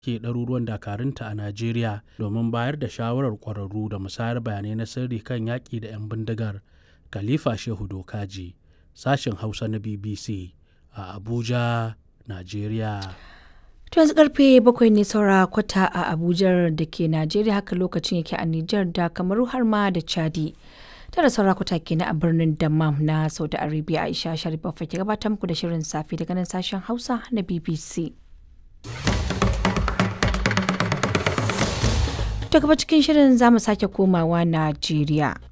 ke ɗaruruwan dakarunta a Najeriya domin bayar da shawarar ƙwararru da musayar bayanai na sirri kan yaƙi da 'yan bindigar. Khalifa Shehu Dokaji, sashen Hausa na BBC a Abuja, Najeriya. To yanzu karfe bakwai ne saura kwata a Abuja da ke Najeriya haka lokacin yake a Nijar da Kamaru har ma da Chadi. Tara saura kwata kenan a birnin Dammam na Saudi Arabia Aisha Sharif ke gabatar muku da shirin safe daga nan sashen Hausa na BBC. To gaba cikin shirin za mu sake komawa Najeriya.